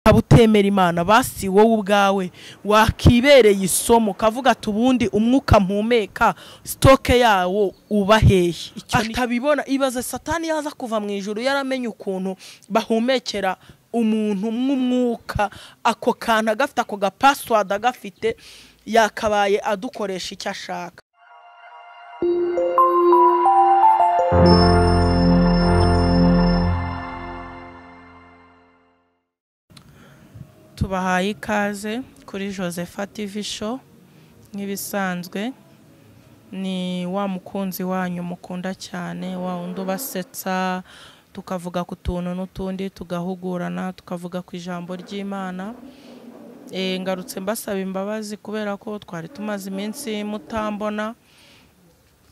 ukaba utemera imana basi wowe ubwawe wakibereye isomo kavuga ati ubundi umwuka mpumeka sitoke yawo uba hehe atabibona ibaze satani yaza kuva mu ijoro yaramenye ukuntu bahumekera umuntu nk'umwuka ako kantu agafite ako gapasiwadi agafite yakabaye adukoresha icyo ashaka tubahaye ikaze kuri josepha tv show nk'ibisanzwe ni wa mukunzi wanyu mukunda cyane wa wundi ubasetsa tukavuga ku tuntu n'utundi tugahugurana tukavuga ku ijambo ry'imana Eh, ngarutse mbasaba imbabazi kubera ko twari tumaze iminsi mutambona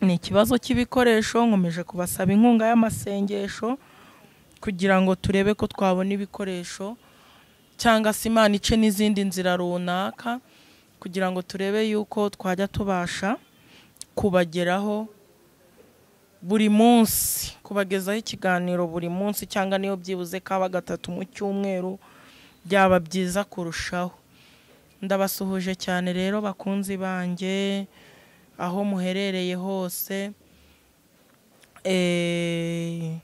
ni ikibazo cy'ibikoresho nkomeje kubasaba inkunga y'amasengesho kugira ngo turebe ko twabona ibikoresho cyangwa se imana ice n'izindi nzira runaka kugira ngo turebe yuko twajya tubasha kubageraho buri munsi kubagezaho ikiganiro buri munsi cyangwa niyo byibuze kaba gatatu mu cyumweru byaba byiza kurushaho ndabasuhuje cyane rero bakunzi banjye aho muherereye hose eh,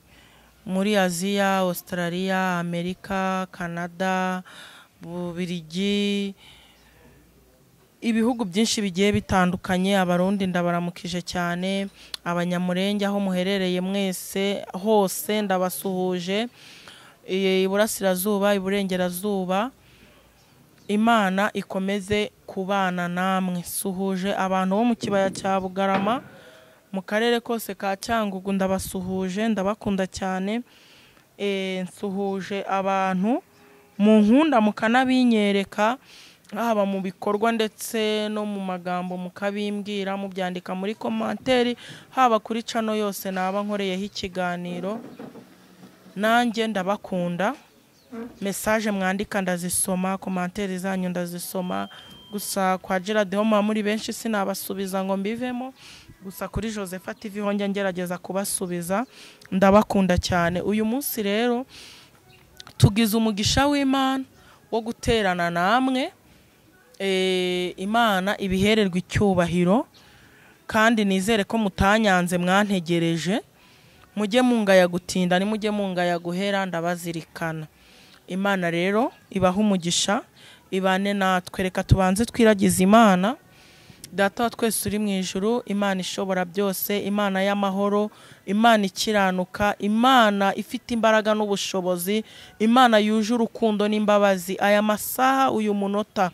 muri aziya australia amerika canada bubirigi ibihugu byinshi bigiye bitandukanye abarundi ndabaramukije cyane abanyamurenge aho muherereye mwese hose ndabasuhuje i- iburasirazuba iburengerazuba imana ikomeze kubana namwe suhuje abantu bo mu kibaya cya bugarama mu karere kose ka cyangugu ndabasuhuje ndabakunda cyane Eh, nsuhuje abantu munkunda mukanabinyerekera haba mu bikorwa ndetse no mu magambo mukabimbwira mubyandika muri komanteri haba kuri cano yose naba nkoreyeho ikiganiro nanjye ndabakunda mesaje mwandika ndazisoma komantere zanyu ndazisoma gusa kwa gerard ho muba muri benshi sinabasubiza ngo mbivemo gusa kuri josepha tv ho njya ngerageza kubasubiza ndabakunda cyane uyu munsi rero tugize umugisha w'imana wo guterana namwe Eh, imana ibihererwa icyubahiro kandi nizere ko mutanyanze mwantegereje mujye mungaya gutinda nimujye mungaya guhera ndabazirikana imana rero ibaha umugisha ibane natwe reka tubanze twiragize imana data wa twese uri mu ijuru imana ishobora byose imana y'amahoro imana ikiranuka imana ifite imbaraga n'ubushobozi imana yuje urukundo n'imbabazi aya masaha uyu munota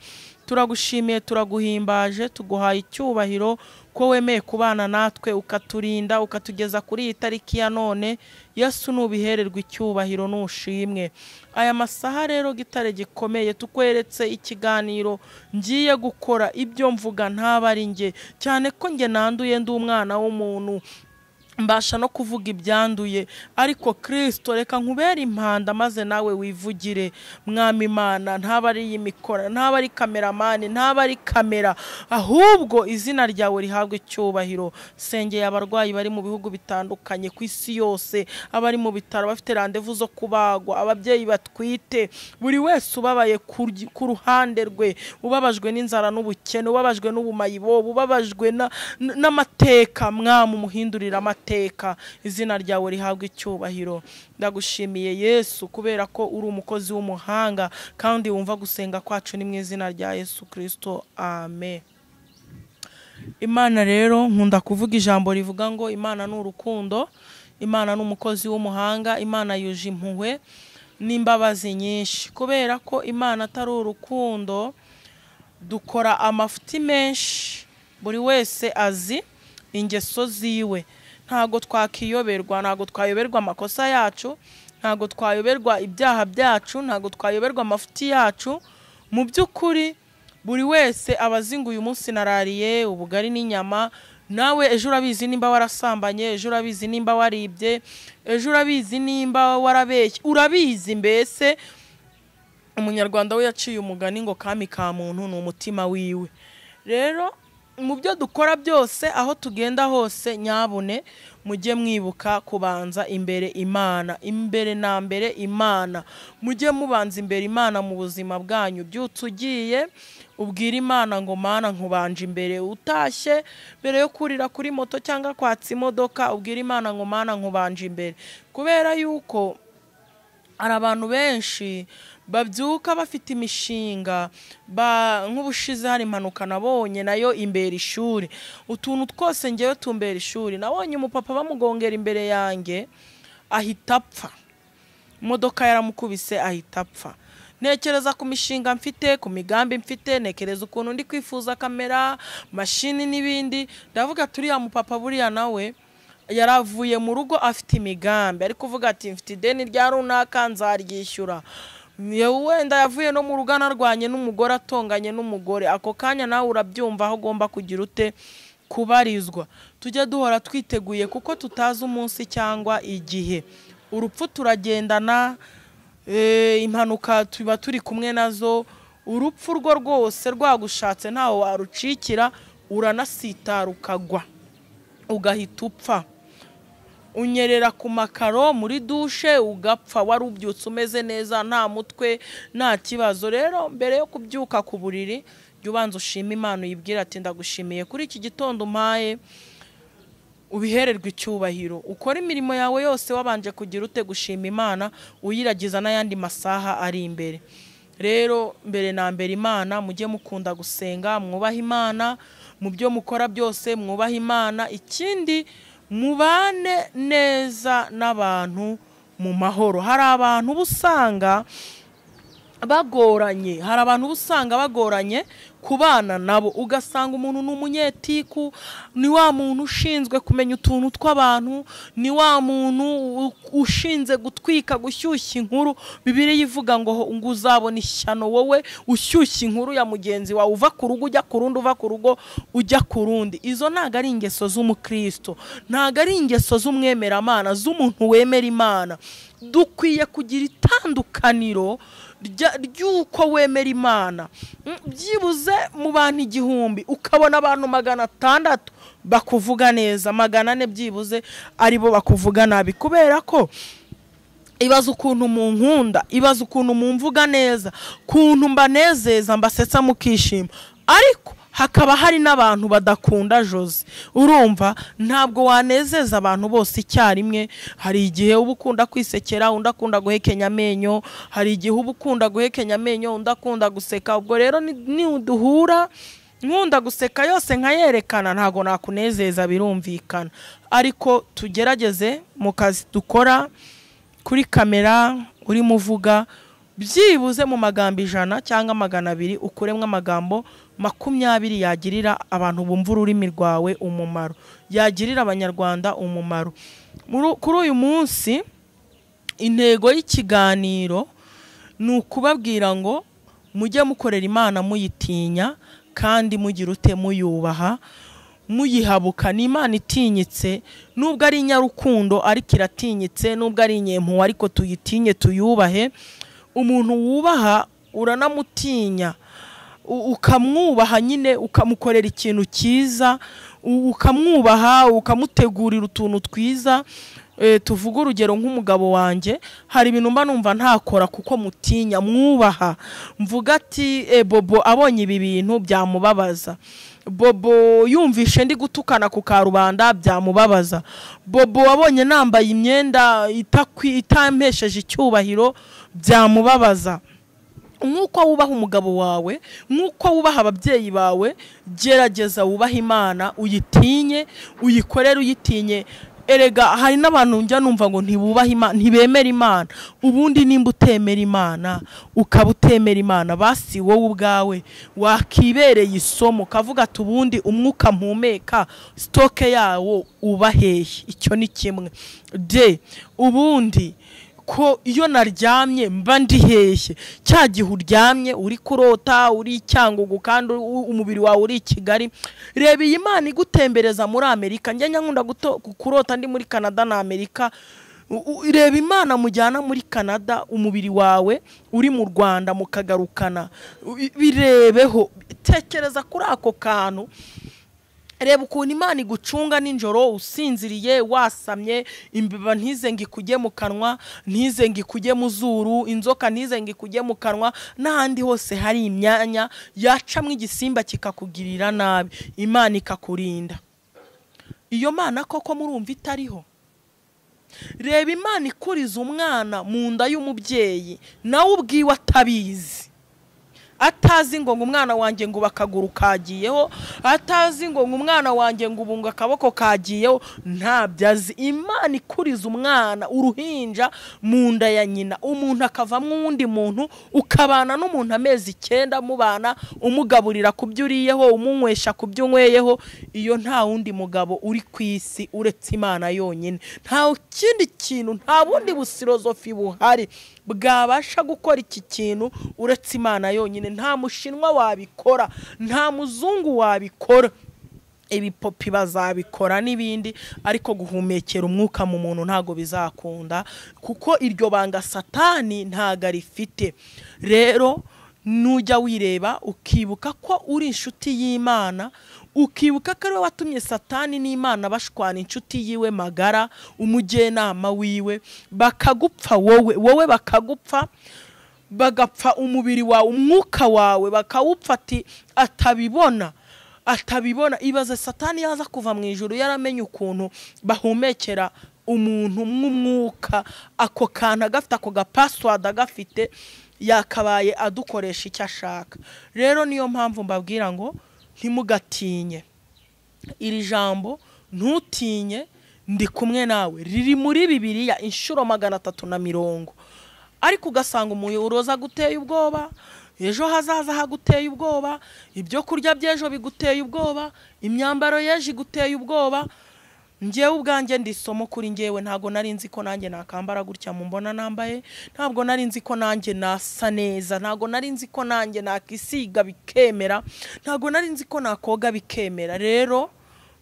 turagushimiye turaguhimbaje tuguhaye icyubahiro ko wemeye kubana natwe ukaturinda ukatugeza kuri iyi tariki ya none yesu nubihererwa icyubahiro n'ushimwe aya masaha rero gitare gikomeye tukweretse ikiganiro ngiye gukora ibyo mvuga ntabari ari njye cyane ko njye nanduye ndi umwana w'umuntu mbasha no kuvuga ibyanduye ariko kirisito reka nkubere impanda maze nawe wivugire mwami imana ntaba ari iyi mikora ntaba ari kameramani ntaba ari kamera ahubwo izina ryawe rihabwa icyubahiro sengeye abarwayi bari mu bihugu bitandukanye ku isi yose abari mu bitaro bafite randevu zo kubagwa ababyeyi batwite buri wese ubabaye kuryi- ku ruhande rwe ubabajwe n'inzara n'ubukene ubabajwe n'ubumayibobo ubabajwe na- n- n'amateka mwami umuhindurire amateka izina ryawe rihabwa icyubahiro ndagushimiye yesu kubera ko uri umukozi w'umuhanga kandi wumva gusenga kwacu ni mu izina rya yesu kirisito amen imana rero nkunda kuvuga ijambo rivuga ngo imana ni urukundo imana ni umukozi w'umuhanga imana yuje impuhwe n'imbabazi nyinshi kubera ko imana atari urukundo dukora amafuti menshi buri wese azi ingeso ziwe ntabwo twakiyoberwa ntabwo twayoberwa amakosa yacu ntabwo twayoberwa ibyaha byacu ntabwo twayoberwa amafuti yacu mu by'ukuri buri wese aba azi ngo uyu munsi narariye ubugari n'inyama nawe ejo urabizi nimba warasambanye ejo urabizi nimba waribye ejo urabizi nimba warabeshye urabizi mbese umunyarwanda we yaciye umugani ngo kami ka muntu ni umutima wiwe rero mu byo dukora byose aho tugenda hose nyabune mujye mwibuka kubanza imbere imana imbere na mbere imana mujye mubanza imbere imana mu buzima bwanyu byutse ugiye ubwira imana ngo mana nkubanje imbere utashye mbere yo kurira kuri moto cyangwa kwatsa imodoka ubwira imana ngo mana nkubanje imbere kubera yuko hari abantu benshi babyuka bafite imishinga ba- nk'ubushize hari impanuka nabonye nayo imbera ishuri utuntu twose ngewe tumbera ishuri nabonye umupapa bamugongera imbere yanjye ahita apfa imodoka yaramukubise ahita apfa ntekereza ku mishinga mfite ku migambi mfite ntekereza ukuntu ndi kwifuza kamera mashini n'ibindi ndavuga turiya mupapa buriya nawe yaravuye mu rugo afite imigambi ari kuvuga ati mfite ideni rya runaka nzaryishyura Yewe wenda yavuye no mu rugo anarwanye n'umugore atonganye n'umugore ako kanya nawe urabyumva aho ugomba kugira ute kubarizwa tujye duhora twiteguye kuko tutazi umunsi cyangwa igihe urupfu turagendana eh, impanuka tuba turi kumwe nazo urupfu rwo rwose rwagushatse ntawe warucikira uranasitara ukagwa ugahita upfa unyerera ku makaro muri dushe ugapfa wari ubyutse umeze neza nta mutwe nta kibazo rero mbere yo kubyuka ku buriri jya ubanza ushima imana uyibwira ati ndagushimiye kuri iki gitondo umpaye ubihererwa icyubahiro ukora imirimo yawe yose wabanje kugira ute gushima imana uyiragiza n'ayandi masaha ari imbere rero mbere na mbere imana mujye mukunda gusenga mwubahe imana mu byo mukora byose mwubahe imana ikindi mubane neza n'abantu mu mahoro hari abantu uba usanga bagoranye hari abantu uba usanga bagoranye kubana nabo ugasanga umuntu ni umunyetiku ni wa muntu ushinzwe kumenya utuntu tw'abantu ni wa muntu u- ushinzwe gutwika gushyushya inkuru bibiri ivuga ngo ho- ngo uzabona ishyano wowe ushyushya inkuru ya mugenzi wawe uva ku rugo ujya ku rundi uva ku rugo ujya ku rundi izo ntabwo ari ingeso z'umukristo ntabwo ari ingeso z'umwemeramana z'umuntu wemera imana dukwiye kugira itandukaniro rya- ry'uko wemera imana Mm, byibuze mu bantu igihumbi ukabona abantu magana atandatu bakuvuga neza magana ane byibuze aribo bakuvuga nabi kubera ko ibaza ukuntu mu nkunda ibaza ukuntu mu mvuga neza ukuntu mbanezeza mbasetsa mukishima ariko hakaba hari n'abantu badakunda jose urumva ntabwo wanezeza abantu bose icyarimwe hari igihe uba ukunda kwisekera undi akunda guhekenya amenyo hari igihe uba ukunda guhekenya amenyo undi akunda guseka ubwo rero ni- niduhura nkunda guseka yose nkayerekana ntabwo nakunezeza birumvikana ariko tugerageze mu kazi dukora kuri kamera urimo uvuga byibuze mu magambo ijana cyangwa magana abiri ukuremo amagambo makumyabiri yagirira abantu bumva ururimi rwawe umumaro yagirira abanyarwanda umumaro Muri- kuri uyu munsi intego y'ikiganiro ni ukubabwira ngo mujye mukorera imana muyitinya kandi mugira ute muyubaha muyihabuka ni imana itinyitse nubwo ari inyarukundo ariko iratinyitse nubwo ari inyempuwe ariko tuyitinye tuyubahe umuntu wubaha uranamutinya u- ukamwubaha nyine ukamukorera ikintu cyiza u- ukamwubaha ukamutegurira utuntu twiza Eh, tuvuge urugero nk'umugabo wanjye hari ibintu mba numva ntakora kuko mutinya mwubaha mvuga ati "Eh, bobo abonye ibi bintu byamubabaza bobo yumvishe ndi gutukana ku karubanda byamubabaza bobo wabonye nambaye imyenda itakwi- itampesheje icyubahiro byamubabaza nk'uko wubaha umugabo wawe nk'uko wubaha ababyeyi bawe gerageza wubahe imana uyitinye uyikorere uyitinye erega hari n'abantu njya numva ngo ntibubahe imana ntibemera imana ubundi nimba utemera imana ukaba utemera imana basi wowe ubwawe wakibereye isomo ukavuga ati ubundi umwuka mpumeka sitoke yawo ubaheye icyo ni kimwe de ubundi ko iyo naryamye mba ndiheshye cya gihe uryamye uri kurota uri icyangugu kandi u- umubiri wawe uri i kigali reba iyi mana igutembereza muri amerika njya nkunda guto- kurota ndi muri canada na amerika U- u- reba imana mujyana muri canada umubiri wawe uri mu rwanda mukagarukana U- birebeho tekereza kuri ako kantu reba ukuntu imana igucunga nijoro usinziriye wasamye imbeba ntize ngo ikujye mu kanwa ntize ngo ikujye mu zuru inzoka ntize ngo ikujye mu kanwa n'ahandi hose hari imyanya yacamo igisimba kikakugirira nabi imana ikakurinda iyo mana koko murumva itariho reba imana ikuriza umwana mu nda y'umubyeyi nawe ubwiwe atabizi atazi ngo ngo umwana wanjye ngo akaguru kagiyeho atazi ngo ngo umwana wanjye ngo ubu ngo akaboko kagiyeho ntabyo azi imana ikuriza umwana uruhinja mu nda ya nyina umuntu akavamo uwundi muntu ukabana n'umuntu amezi icyenda mubana umugaburira ku byo uriyeho umunywesha ku byo unyweyeho iyo nta wundi mugabo uri ku isi uretse imana yonyine nta kindi kintu nta bundi busirozofi buhari bwabasha gukora iki kintu uretse imana yonyine nta mushinwa wabikora nta muzungu wabikora ibipopi bazabikora n'ibindi ariko guhumekera umwuka mu muntu ntabwo bizakunda kuko iryo banga satani ntabwo arifite rero nujya wireba ukibuka ko uri inshuti y'imana ukibuka ko ari we watumye satani n'imana bashwana inshuti yiwe magara umujyenama wiwe bakagupfa wowe wowe bakagupfa bagapfa umubiri wawe umwuka wawe bakawupfa ati atabibona atabibona ibaze satani yaza kuva mu ijoro yaramenye ukuntu bahumekera umuntu nk'umwuka ako kantu agafite ako gapasiwadi agafite yakabaye adukoresha icyo ashaka rero niyo mpamvu mbabwira ngo ntimugatinye iri jambo ntutinye ndi kumwe nawe riri muri bibiriya inshuro magana atatu na mirongo ariko ugasanga umuyobozi aguteye ubwoba ejo hazaza haguteye ubwoba ibyo kurya by'ejo biguteye ubwoba imyambaro y'ejo iguteye ubwoba ngewe ubwanjye ndi isomo kuri ngewe ntabwo nari nzi ko nanjye nakambara gutya mu mbona nambaye ntabwo nari nzi ko nanjye nasa neza ntabwo nari nzi ko nanjye nakisiga bikemera ntabwo nari nzi ko nakoga bikemera rero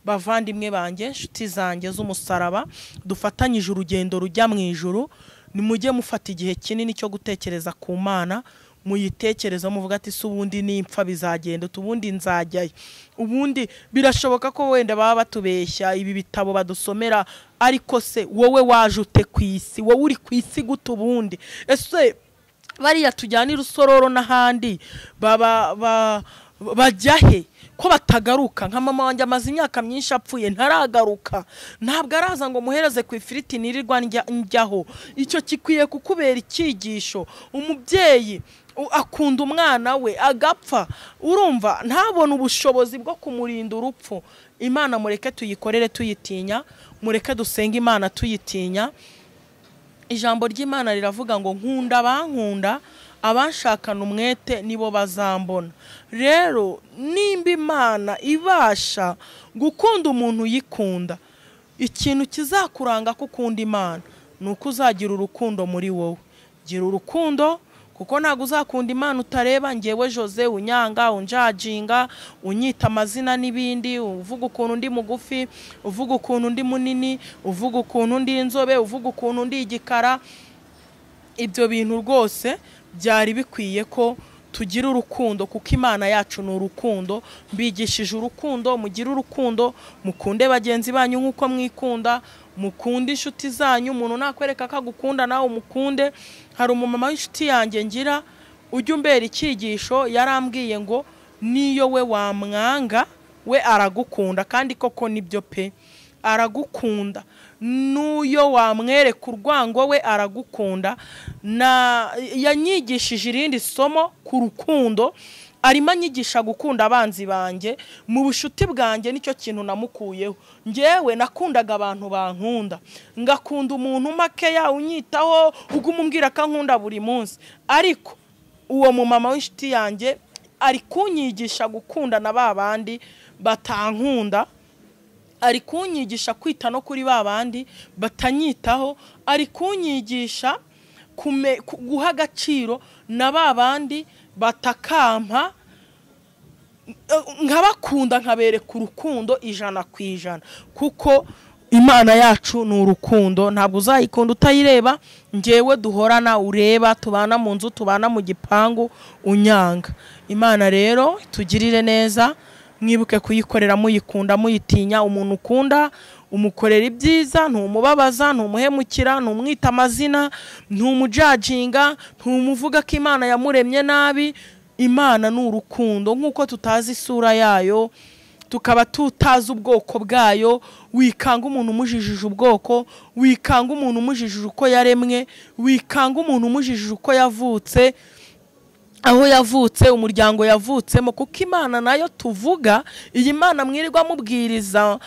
bavandimwe banjye inshuti zanjye z'umusaraba dufatanyije urugendo rujya mu ijuru nimujye mufata igihe kinini cyo gutekereza ku mana muyitekerezaho muvuga ati si ubundi nimpfa bizagenda ubundi nzajyayo ubundi birashoboka ko wenda baba batubeshya ibi bitabo badusomera ariko se wowe waje ute ku isi wowe uri ku isi guta ubundi ese bariya tujyana irusororo n'ahandi bajya he ko batagaruka nka mama wanjye amaze imyaka myinshi apfuye ntaragaruka ntabwo araza ngo muhereze ku ifiriti nirirwa njyaho icyo gikwiye kukubera icyigisho umubyeyi akunda umwana we agapfa urumva ntabone ubushobozi bwo kumurinda urupfu imana mureke tuyikorere tuyitinya mureke dusenge imana tuyitinya ijambo ry'imana riravuga ngo nkunda bankunda abashakana umwete nibo bazambona rero nimba imana ibasha gukunda umuntu uyikunda ikintu kizakuranga ko ukunda imana ni uko uzagira urukundo muri wowe gira urukundo kuko ntabwo uzakunda imana utareba ngewe jose unyanga unjajinga unyita amazina n'ibindi uvuga ukuntu undi mugufi uvuga ukuntu undi munini uvuga ukuntu undi inzobe uvuga ukuntu undi igikara ibyo bintu rwose byari bikwiye ko tugira urukundo kuko imana yacu ni urukundo mbigishije urukundo mugire urukundo mukunde bagenzi banyu nk'uko mwikunda mukunde inshuti zanyu umuntu nakwereka ko agukunda nawe umukunde hari umumama w'inshuti yanjye ngira ujya umbera icyigisho yarambwiye ngo niyo we wamwanga we aragukunda kandi koko nibyo pe aragukunda n'uyo wamwereka urwango we aragukunda yanyigishije irindi somo ku rukundo arimo anyigisha gukunda abanzi banjye mu bushuti bwanjye nicyo kintu namukuyeho ngewe nakundaga abantu bankunda ngakunda umuntu makeya unyitaho uguma umbwira ko ankunda buri munsi ariko uwo mumama w'inshuti yanjye ari kunyigisha gukunda na ba bandi batankunda ari kunyigisha kwita no kuri ba bandi batanyitaho ari kunyigisha guha agaciro na ba bandi batakampa nkabakunda nkabereka urukundo ijana ku ijana kuko imana yacu ni urukundo ntabwo uzayikunda utayireba ngewe duhorana ureba tubana mu nzu tubana mu gipangu unyanga imana rero tugirire neza mwibuke kuyikorera muyikunda muyitinya umuntu ukunda umukorera ibyiza ntumubabaza ntumuhemukira ntumwita amazina ntumujaginga ntumuvuga ko imana yamuremye nabi imana ni urukundo nk'uko tutazi isura yayo tukaba tutazi ubwoko bwayo wikanga umuntu umujijije ubwoko wikanga umuntu umujijije uko yaremwe wikanga umuntu umujijije uko yavutse aho yavutse umuryango yavutsemo kuko imana nayo tuvuga iyi mana mwirirwa mubwiriza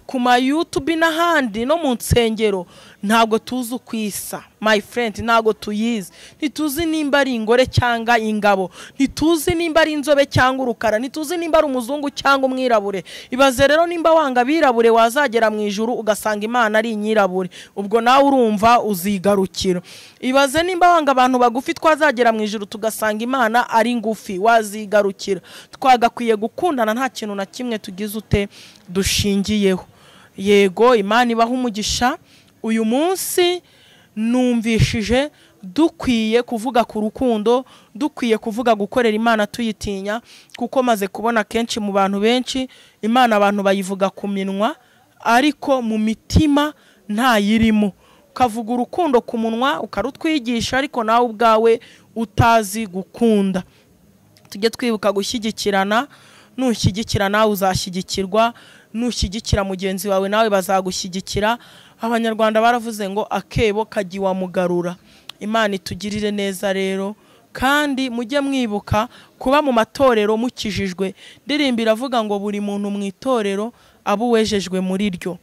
ku ma yutubi n'ahandi no mu nsengero ntabwo tuzi uko isa my friend ntabwo tuyizi ntituzi nimba ari ingore cyangwa ingabo ntituzi nimba ari inzobe cyangwa urukara ntituzi nimba ari umuzungu cyangwa umwirabure ibaze rero nimba wanga abirabure wazagera mu ijuru ugasanga imana ari inyirabure ubwo nawe urumva uzigarukira ibaze nimba wanga abantu bagufi twazagera mu ijuru tugasanga imana ari ngufi wazigarukira twagakwiye gukundana nta kintu na kimwe tugize ute dushingiyeho yego imana ibaha umugisha uyu munsi numvishije dukwiye kuvuga ku rukundo dukwiye kuvuga gukorera imana tuyitinya kuko maze kubona kenshi mu bantu benshi imana abantu bayivuga ku minwa ariko mu mitima ntayirimo ukavuga urukundo ku munwa ukarutwigisha ariko nawe ubwawe utazi gukunda tujye twibuka gushyigikirana nushyigikira nawe uzashyigikirwa nushyigikira mugenzi wawe nawe bazagushyigikira abanyarwanda baravuze ngo akebo kagiwa mugarura imana itugirire neza rero kandi mujye mwibuka kuba mu matorero mukijijwe ndirimba iravuga ngo buri muntu mu itorero aba uwejejwe muri ryo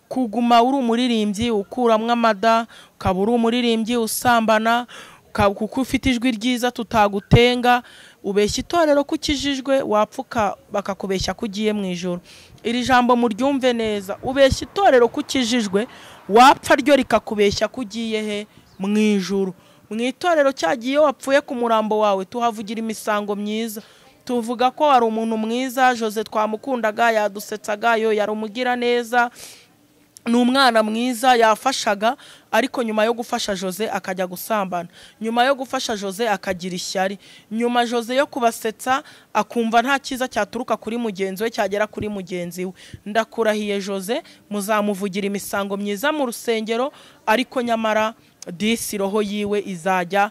kuguma uri umuririmbyi ukuramo amada ukaba uri umuririmbyi usambana kuko ufite ijwi ryiza tutagutenga ubeshya itorero ko ukijijwe wapfuka bakakubeshya ko ugiye mu ijoro iri jambo muryumve neza ubeshya itorero ko ukijijwe wapfa ryo rikakubeshya ko ugiye he mu ijoro mu itorero cyagiye wapfuye ku murambo wawe tuhavugira imisango myiza tuvuga ko hari umuntu mwiza jose twamukundaga yadusetsaga yari umugira neza ni umwana mwiza yafashaga ariko nyuma yo gufasha jose akajya gusambana nyuma yo gufasha jose akagira ishyari nyuma jose yo kubasetsa akumva nta cyiza cyaturuka kuri mugenzi we cyagera kuri mugenzi we ndakurahiye jose muzamuvugira imisango myiza mu rusengero ariko nyamara disi roho yiwe izajya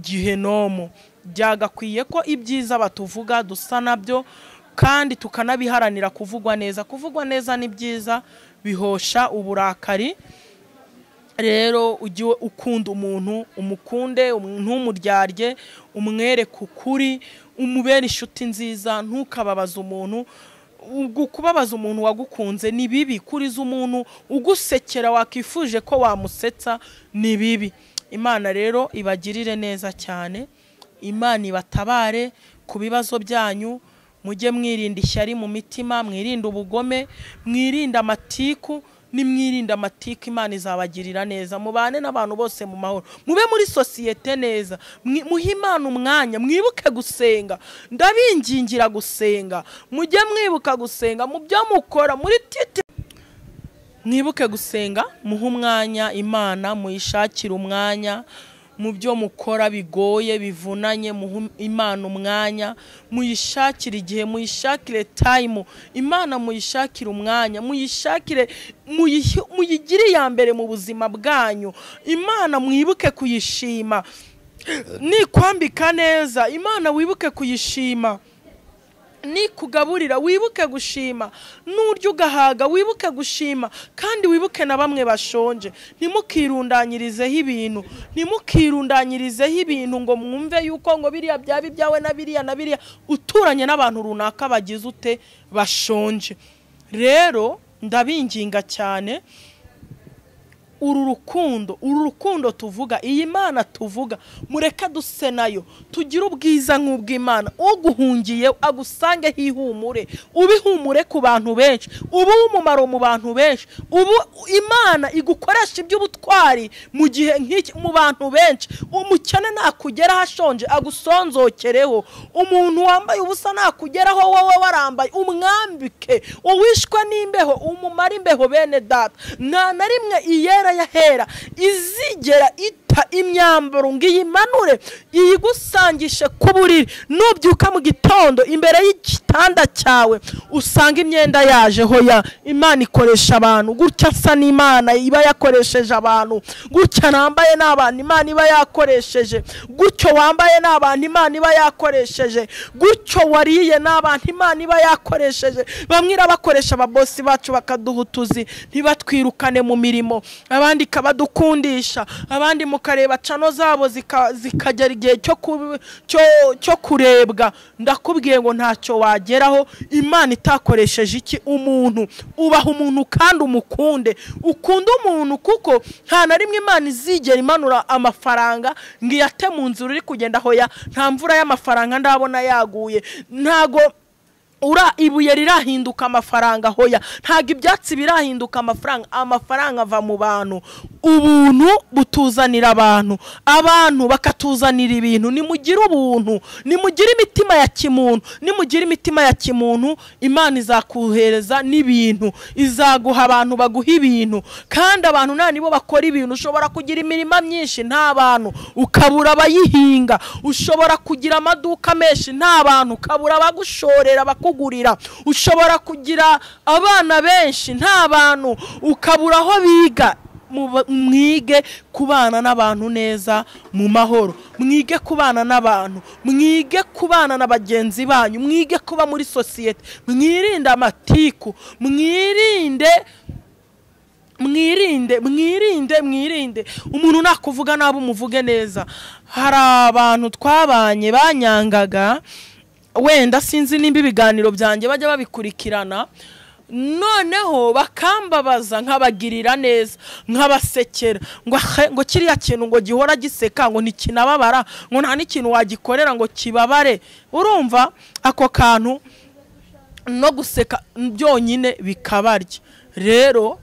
gihenomo byagakwiye ko ibyiza batuvuga dusa nabyo kandi tukanabiharanira kuvugwa neza kuvugwa neza ni byiza bihosha uburakari rero ujye ukunda umuntu umukunde ntumuryarye umwereke ukuri umubere inshuti nziza ntukababaze umuntu kubabaza umuntu wagukunze ni bibi kuriza umuntu ugusekera wakifuje ko wamusetsa ni bibi imana rero ibagirire neza cyane imana ibatabare ku bibazo byanyu mujye mwirinda ishyari mu mitima mwirinde ubugome mwirinde amatiku nimwirinde amatiku imana izabagirira neza mubane n'abantu bose mu mahoro mube muri sosiyete neza muhe imana umwanya mwibuke gusenga ndabingingira gusenga mujye mwibuka gusenga mu byo mukora muri titi mwibuke gusenga muhe umwanya imana muyishakire umwanya mu byo mukora bigoye bivunanye imana umwanya muyishakire igihe muyishakire tayimu imana muyishakire umwanya muyishakire muyigire iya mbere mu buzima bwanyu imana mwibuke kuyishima nikwambika neza imana wibuke kuyishima nikugaburira wibuke gushima n'urya ugahaga wibuke gushima kandi wibuke na bamwe bashonje ntimukirundanyirizeho ibintu ntimukirundanyirizeho ibintu ngo mwumve yuko ngo biriya byaba ibyawe na biriya na biriya uturanye n'abantu runaka bagize ute bashonje rero ndabinginga cyane uru rukundo uru rukundo tuvuga iyi mana tuvuga mureka duse nayo tugire ubwiza nk'ubw'imana uguhungiye agusange hihumure ubihumure ku bantu benshi ubu umumaro mu bantu benshi ubu imana igukoresha iby'ubutwari mu gihe nk'iki mu bantu benshi umukene nakugeraho ashonje agusonzokereho umuntu wambaye ubusa nakugeraho wowe warambaye umwambike uwishwe n'imbeho umumare imbeho bene data nta na rimwe iyera yahera izigera ita fata imyambaro ngo iyimanure iyigusangishe ku buriri nubyuka mu gitondo imbere y'igitanda cyawe usanga imyenda yajeho ya imana ikoresha abantu gutya asa n'imana iba yakoresheje abantu gutya nambaye ni abantu imana iba yakoresheje gutyo wambaye ni abantu imana iba yakoresheje gutyo wariye ni abantu imana iba yakoresheje bamwe irabakoresha ababosi bacu bakaduha utuzi ntibatwirukane mu mirimo abandi ikabadukundisha abandi mukareba cano zabo zika- zikagera igihe cyo ku- cyo- cyo kurebwa ndakubwiye ngo ntacyo wageraho imana itakoresheje iki umuntu ubaha umuntu kandi umukunde ukunda umuntu kuko nta na rimwe imana izigera imanura amafaranga ngo iyate mu nzira uri kugenda aho ya nta mvura y'amafaranga ndabona yaguye ntago ura ibuye rirahinduka amafaranga hoya ntabwo ibyatsi birahinduka amafaranga amafaranga ava mu bantu ubuntu butuzanira abantu abantu bakatuzanira ibintu nimugire ubuntu nimugire imitima ya kimuntu nimugire imitima ya kimuntu imana izakohereza n'ibintu izaguha abantu baguha ibintu kandi abantu nta nibo bakora ibintu ushobora kugira imirima myinshi nta bantu ukabura abayihinga ushobora kugira amaduka menshi nta bantu ukabura abagushorera bakugurira ushobora kugira abana benshi nta bantu ukabura aho biga Mu- mwige kubana n'abantu neza mu mahoro mwige kubana n'abantu mwige kubana na bagenzi banyu mwige kuba muri sosiyete mwirinde amatiku mwirinde mwirinde mwirinde mwirinde umuntu nakuvuga nabi umuvuge neza hari abantu twabanye banyangaga wenda sinzi nimba ibiganiro byanjye bajya babikurikirana noneho bakambabaza nkabagirira neza nkabasekera ngo ahe, ngo kiriya kintu ngo gihora giseka ngo ntikinababara ngo nta n'ikintu wagikorera ngo kibabare urumva ako kantu no guseka byonyine bikabarya rero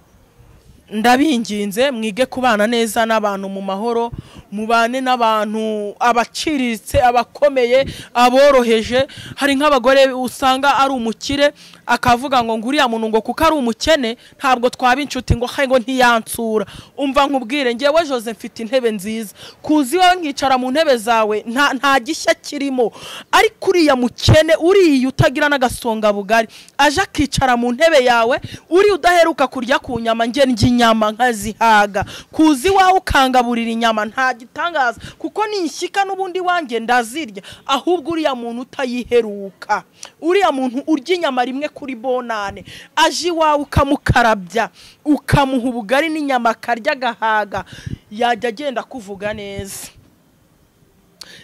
ndabinginze mwige kubana neza n'abantu mu mahoro mubane n'abantu abaciriritse abakomeye aboroheje hari nk'abagore usanga ari umukire akavuga ngo ngo uriya muntu ngo kuko ari umukene ntabwo twaba inshuti ngo he ngo ntiyansura umva nkubwire ngewe jose mfite intebe nziza kuzi wowe nkicara mu ntebe zawe nta nta gishya kirimo ariko uriya mukene uriya utagira n'agasongabugari aje akicara mu ntebe yawe uriya udaheruka kurya ku nyama njye ndya inyama nkazihaga kuzi wawe ukangaburira inyama nta gitangaza kuko ni inshyika n'ubundi wanjye ndazirya ahubwo uriya muntu utayiheruka uriya muntu urya inyama rimwe kuri bonane aje iwawe ukamukarabya ukamuha ubugari n'inyama akarya agahaga yajya agenda kuvuga neza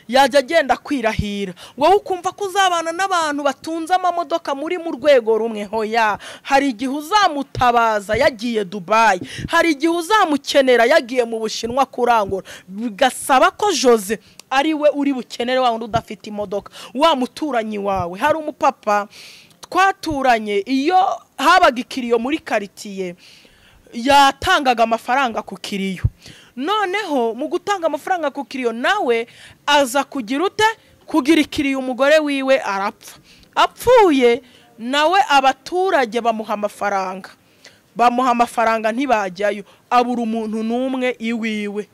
yajya agenda kwirahira wowe ukumva ko uzabana n'abantu batunze amamodoka muri mu rwego rumwe hoya hari igihe uzamutabaza yagiye dubayi hari igihe uzamukenera yagiye mu bushinwa kurangura bigasaba ko jose ari we uri bukenere wa wundi udafite imodoka wa muturanyi wawe hari umupapa twaturanye iyo habaga ikiriyo muri karitsiye yatangaga amafaranga ku kiriyo noneho mu gutanga amafaranga ku kiriyo nawe aza kugira ute kugira ikiriyo umugore wiwe arapfa apfuye nawe abaturage bamuha amafaranga bamuha amafaranga ntibajyayo abura umuntu n'umwe iwiwe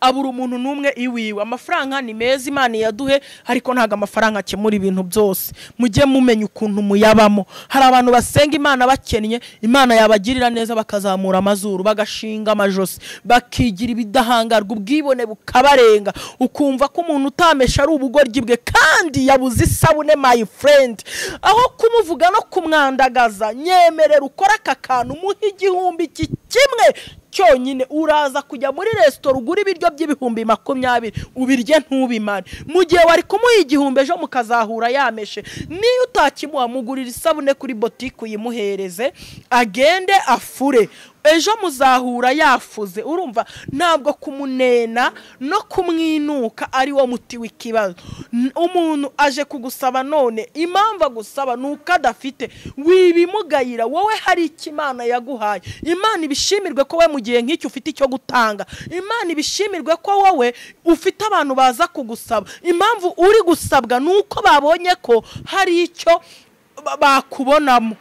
abura umuntu n'umwe iwiwe amafaranga ni meza imana iyaduhe ariko ntabwo amafaranga akemura ibintu byose mujye mumenya ukuntu muyabamo hari abantu basenga imana bakennye imana yabagirira neza bakazamura amazuru bagashinga amajosi bakigira ibidahangarwa ubwibone bukabarenga ukumva ko umuntu utamesha ari ubugoryi bwe kandi yabuze isabune my friend aho kumuvuga no kumwandagaza nyemerera ukora aka kantu muhe igihumbi iki kimwe cyonyine uraza kujya muri resitora ugura ibiryo by'ibihumbi makumyabiri ubirye ntubimare mu gihe wari kumuha igihumbi ejo mukazahura yameshe niyo utakimuha mugurira isabune kuri botike uyimuhereze agende afure ejo muzahura yafuze urumva ntabwo kumunena no kumwinuka ari wo muti w'ikibazo N- umuntu aje kugusaba none impamvu agusaba ni uko adafite wibimugayira wowe hari icyo imana yaguhaye imana ibishimirwe ko we mu gihe nk'icyo ufite icyo gutanga imana ibishimirwe ko wowe ufite abantu baza kugusaba impamvu uri gusabwa ni uko babonye ko hari icyo ba- bakubonamo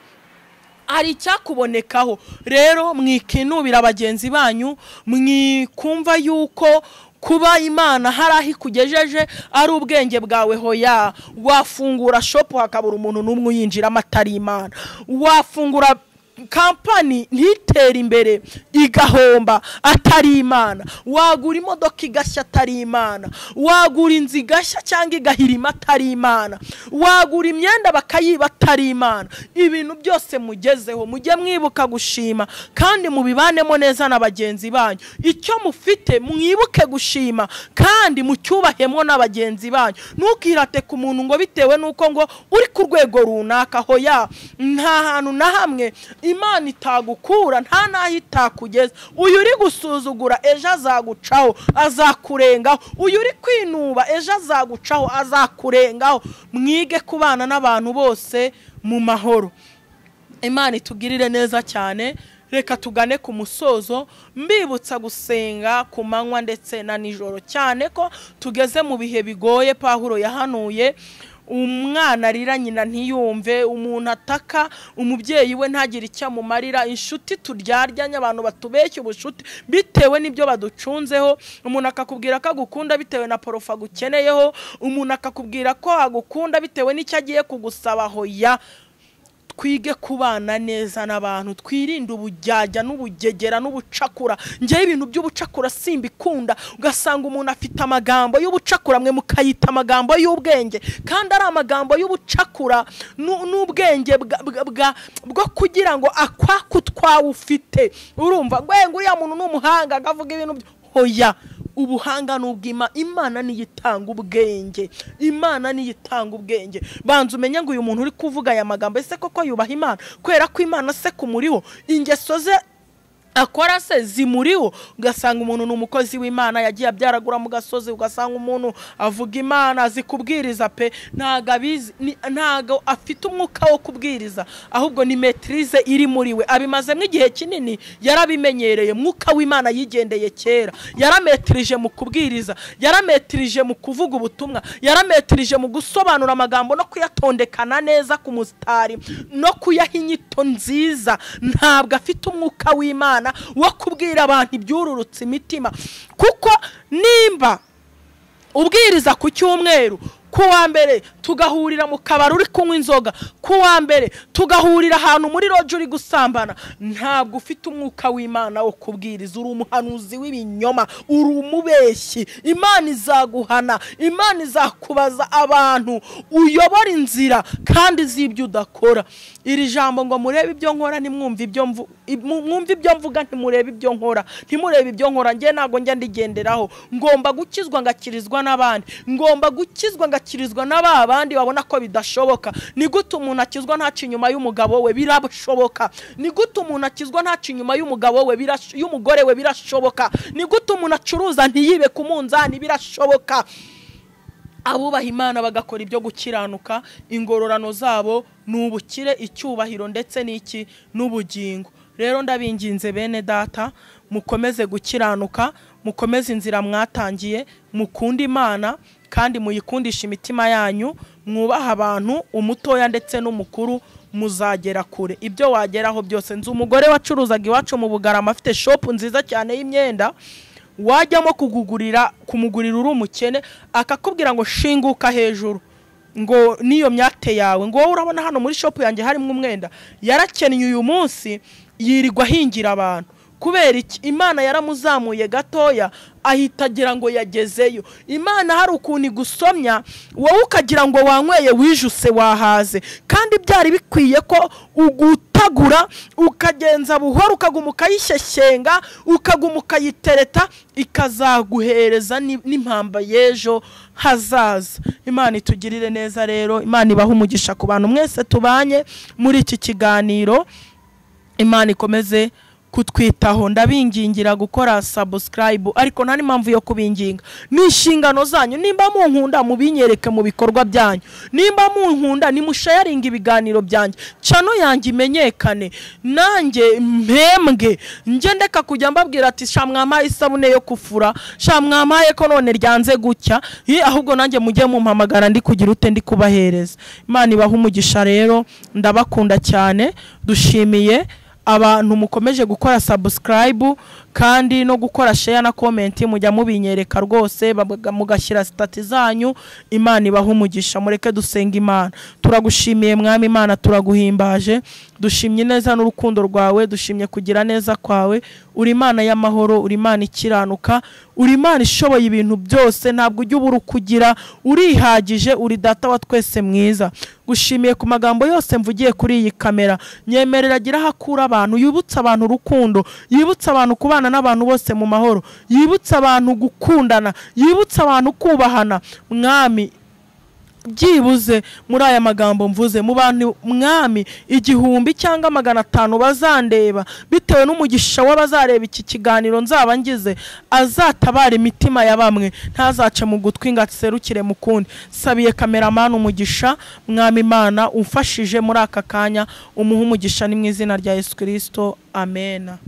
hari icyakubonekaho rero mwikinubira bagenzi banyu mwikumva yuko kuba imana hari aho ikugejeje ari ubwenge bwawe hoya wafungura shopu hakabura umuntu n'umwe uyinjiramo atari imana wafungura kampani ntitere imbere igahomba atari imana wagura imodoka igashya atari imana wagura inzu igashya cyangwa igahirima atari imana wagura imyenda bakayiba atari imana ibintu byose mugezeho mujye mwibuka gushima kandi mubibanemo neza na bagenzi banyu icyo mufite mwibuke gushima kandi mucyubahemo na bagenzi banyu ntukirate ku muntu ngo bitewe n'uko ngo uri ku rwego runaka aho ya nta hantu na hamwe imana itagukura nta n'aho itakugeza uyu uri gusuzugura ejo azagucaho azakurengaho uyu uri kwinuba ejo azagucaho azakurengaho mwige kubana n'abantu bose mu mahoro imana itugirire neza cyane reka tugane ku musozo mbibutsa gusenga ku manywa ndetse na nijoro cyane ko tugeze mu bihe bigoye pahuro yahanuye umwana arira nyina ntiyumve umuntu ataka umubyeyi we ntagire icyo amumarira inshuti turyaryanye abantu batubeshya ubucuti bitewe n'ibyo baducunzeho umuntu akakubwira ko agukunda bitewe na porofa agukeneyeho umuntu akakubwira ko agukunda bitewe n'icyo agiye kugusaba hoya twige kubana neza n'abantu twirinde ubujyajya n'ubugegera n'ubucakura ngewe ibintu by'ubucakura simbikunda ugasanga umuntu afite amagambo y'ubucakura mwe mukayita amagambo y'ubwenge kandi ari amagambo y'ubucakura nu- n'ubwenge bwa- bwa- bwa- bwo kugira ngo akwaku twawufite urumva ngo uriya muntu ni umuhanga akavuga ibintu byo hoya ubuhanga ni ubw'ima imana niyo itanga ubwenge imana niyo itanga ubwenge banza umenye ngo uyu muntu uri kuvuga aya magambo ese koko yubaha imana kubera ko imana se kumuriho ingeso ze akora se zimuriho ugasanga umuntu ni umukozi w'imana yagiye abyaragura mu gasozi ugasanga umuntu avuga imana azi kubwiriza pe ntago abizi ni- ntago afite umwuka wo kubwiriza ahubwo ni metirize iri muri we abimazemo igihe kinini yarabimenyereye mwuka w'imana yigendeye kera yarametirije mu kubwiriza yarametirije mu kuvuga ubutumwa yarametirije mu gusobanura amagambo no kuyatondekana neza ku musitari no kuyaha inyito nziza ntabwo afite umwuka w'imana wo kubwira abantu ibyururutse imitima kuko nimba ubwiriza ku cyumweru ku wa mbere tugahurira mu kabari uri kunywa inzoga ku wa mbere tugahurira ahantu muri roje uri gusambana ntabwo ufite umwuka w'imana wo kubwiriza uri umuhanuzi w'ibinyoma uri umubeshyi imana izaguhana imana izakubaza abantu uyobora inzira kandi izi ibyo udakora iri jambo ngo murebe ibyo nkora ntimwumve ibyo mvu- mu- mwumve ibyo mvuga ntimurebe ibyo nkora ntimurebe ibyo nkora njye ntabwo njya ndigenderaho ngomba gukizwa ngakirizwa n'abandi ngomba gukizwa ngakirizwa na ba bandi babona ko bidashoboka ni gute umuntu akizwa ntaca inyuma y'umugabo we birashoboka ni gute umuntu akizwa ntaca inyuma y'umugabo we birash- y'umugore we birashoboka ni gute umuntu acuruza ntiyibe ku munzani birashoboka abubaha imana bagakora ibyo gukiranuka ingororano zabo ni ubukire icyubahiro ndetse n'iki n'ubugingo rero ndabinginze bene data mukomeze gukiranuka mukomeze inzira mwatangiye mukunde imana kandi muyikundisha imitima yanyu mwubaha abantu umutoya ndetse n'umukuru muzagera kure ibyo wageraho byose nzi umugore wacuruzaga iwacu mu bugarama afite shopu nziza cyane y'imyenda wajyamo kugugurira kumugurira uri umukene akakubwira ngo shinguka hejuru ngo n'iyo myate yawe ngo wowe urabona hano muri shopu yanjye harimo umwenda yarakennye uyu munsi yirirwa ahingira abantu kubera iki imana yaramuzamuye gatoya ahita agira ngo yagezeyo imana hari ukuntu igusomya wowe ukagira ngo wanyweye wijuse wahaze kandi byari bikwiye ko ugutagura ukagenza buhoro ukaguma ukayishyeshyenga ukaguma ukayitereta ikazaguhereza ni- n'impamba y'ejo hazaza imana itugirire neza rero imana ibaha umugisha ku bantu mwese tubanye muri iki kiganiro imana ikomeze kutwitaho ndabingingira gukora subscribe ariko nta n'impamvu yo kubinginga ni inshingano zanyu nimba munkunda mubinyereke mu bikorwa byanyu nimba munkunda nimushayaringa ibiganiro byanjye cano yanjye imenyekane nanjye mpembwe njye ndeka kujya mbabwira ati sha mwamaye isabune yo kufura sha mwamaye ko none ryanze gutya Ye, ahubwo nanjye mujye mumpamagara ndi kugira ute ndi kubahereza imana ibaha umugisha rero ndabakunda cyane dushimiye abantu mukomeje gukora subscribe kandi no gukora share na comment mujya mubinyereka rwose babaga- mugashyira stati zanyu imana ibaha umugisha mureke dusenga imana turagushimiye mwami imana turaguhimbaje dushimye neza n'urukundo rwawe dushimye kugira neza kwawe uri imana y'amahoro uri imana ikiranuka uri imana ishoboye ibintu byose ntabwo ujya ubura ukugira urihagije uri data wa twese mwiza gushimiye ku magambo yose mvugiye kuri iyi kamera nyemerera agira aho akura abantu yibutsa abantu urukundo yibutsa abantu kubana n'abantu bose mu mahoro yibutsa abantu gukundana yibutsa abantu kubahana mwami byibuze muri aya magambo mvuze mu bantu mwami igihumbi cyangwa magana atanu bazandeba bitewe n'umugisha w'abazareba iki kiganiro nzaba ngize azatabara imitima ya bamwe ntazace mu gutwi ngo aserukire mu kundi sabiye kameramani umugisha mwami imana umfashije muri aka kanya umuhe umugisha ni mu izina rya yesu kirisito amena